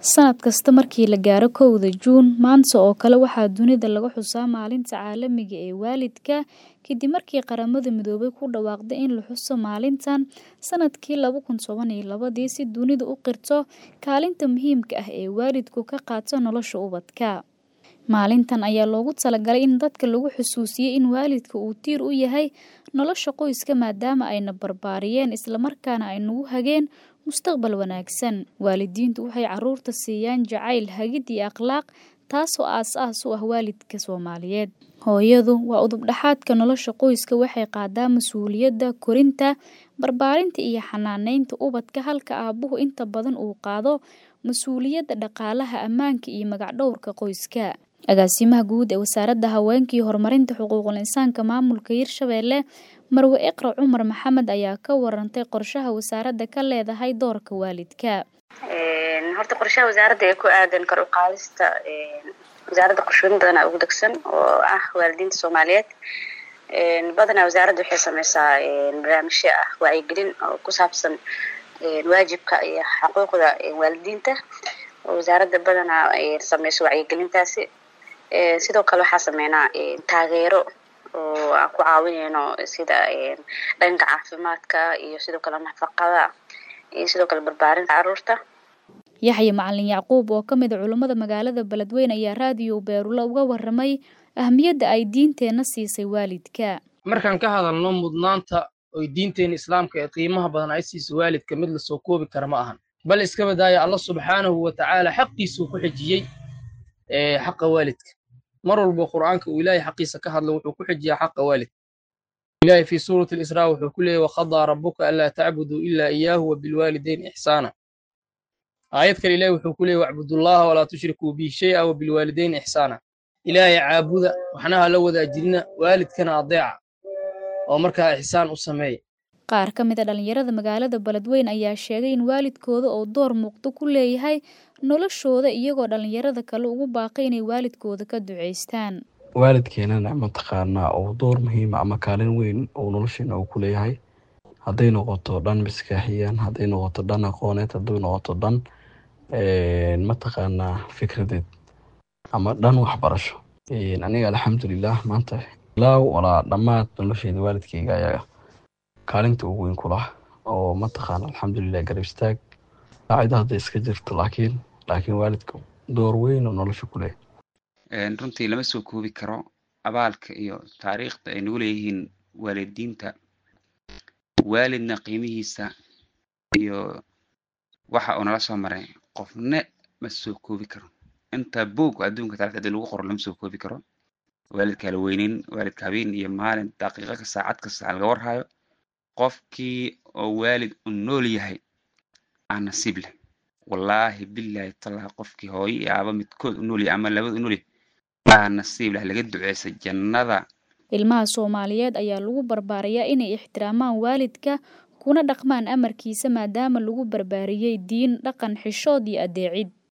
Sannad kasta markii la gaaro kowda Juun, maanta oo kale waxaa dunida laga xusaa Maalinta Caalamiga ah ee Waalidka kadib markii Qaramada Midoobay ku dhawaaqday in la xuso maalintan sanadkii laba kun toban iyo labadii si dunidu u qirto kaalinta muhiimka ah ee waalidku ka qaato nolosha ubadka. Maalintan ayaa loogu talagalay in dadka lagu xusuusiyo in waalidku uu tiir u yahay nolosha qoyska maadaama ay na barbaariyeen isla markaana ay nagu hageen mustaqbal wanaagsan. Waalidiintu waxay carruurta siiyaan jacayl, hagid iyo akhlaaq taasoo aas-aas u ah waalidka Soomaaliyeed. Hooyadu waa udub-dhaxaadka nolosha qoyska waxay qaadaa mas'uuliyadda korinta, barbaarinta iyo xanaaneynta ubadka halka aabbuhu inta badan uu qaado mas'uuliyadda dhaqaalaha, ammaanka iyo magac-dhawrka qoyska. Agaasimaha Guud ee Wasaaradda Haweenka iyo Horumarinta Xuquuqul Insaanka Maamulka Hirshabelle Marwe Iqra Cumar Maxamed ayaa ka warantay qorshaha wasaaradda ka leedahay doorka waalidka. horta qorshaha wasaaradda ee ku aadan kor u qaadista wasaaradda qorshooyin badan aa ugu degsan oo ah waalidiinta soomaaliyeed badanaa wasaaradda waxay sameysaa barnaamijyo ah wacyigelin oo ku saabsan waajibka iyo xuquuqda waalidiinta oo wasaaradda badanaa sameyso wacyigelintaasi sidoo kale waxaa sameynaa taageero oo aan ku caawineyno sida dhanka caafimaadka iyo sidoo kale nafaqada iyo sidoo kale barbaarinta carruurta Yaxye Macalin Yacquub oo ka mid ah culimada magaalada Beledweyne ayaa raadiyo Beerulo uga warramay ahmiyadda ay diinteena siisay waalidka. markaan ka hadalno mudnaanta oy diinteena islaamka ee qiimaha badan ay siisay waalidka mid lasoo koobi kara ma ahan bal iska badaaya allah subxaanahu wa tacaala xaqiisuu ku xijiyey xaqa waalidka mar walba qur'aanka uu ilaahay xaqiisa ka hadlo wuxuu ku xijiyaa xaqa waalidka ilaahay fii suurati alisraa wuxuu ku leeyahy wakhadaa rabbuka anlaa tacbuduu ilaa iyaahu wa bilwaalidayn ixsaana aayad kale ilaahay wuxuu ku leeyahy wacbudullaha walaa tushrikuu bihi shay-a wa bilwaalidayn ixsaana ilaahay caabuda waxna ha la wadaajirina waalidkana adeeca oo markaa ixsaan u sameeya Qaar ka mid ah dhalinyarada magaalada Beledweyne ayaa sheegay in waalidkooda oo door muuqda ku leeyahay noloshooda iyagoo dhalinyarada kale ugu baaqay inay waalidkooda ka duceystaan. waalidkeenana mataqaanaa uu door muhiima ama kaalin weyn uu nolosheena uu ku leeyahay hadday noqoto dhan maskaxiyan hadday noqoto dhan aqooneed hadday noqoto dhan mataqaanaa fikradeed ama dhan waxbarasho aniga alxamdulilah maanta ilaa walaa dhammaad nolosheeda waalidkeyga ayaa kaalinta ugu weyn ku lah oo mataqaana alxamdulilah garab istaag qaacida hadday iska jirto laakiin laakiin waalidka door weyn oo nolosha ku leeyahay runtii lama soo koobi karo abaalka iyo taariikhda ay nagu leeyihiin waalidiinta waalidna qiimihiisa iyo waxa uu nala soo maray qofne ma soo koobi karo inta boog adduunka taarikhda hadii lagu qoro lama soo koobi karo waalidka la weyneyn waalidka habeen iyo maalin daqiiqo ka saacad kasta laga warhayo qofkii oo waalid u nool yahay aa nasiib leh wallaahi bilaahi tallahi qofkii hooyo iyo aaba midkood u nool yahay ama labada u nool yahay aa nasiib leh laga duceysa jannada Ilmaha Soomaaliyeed ayaa lagu barbaarayaa inay ixtiraamaan waalidka kuna dhaqmaan amarkiisa maadaama lagu barbaariyay diin, dhaqan, xishood iyo adeecid.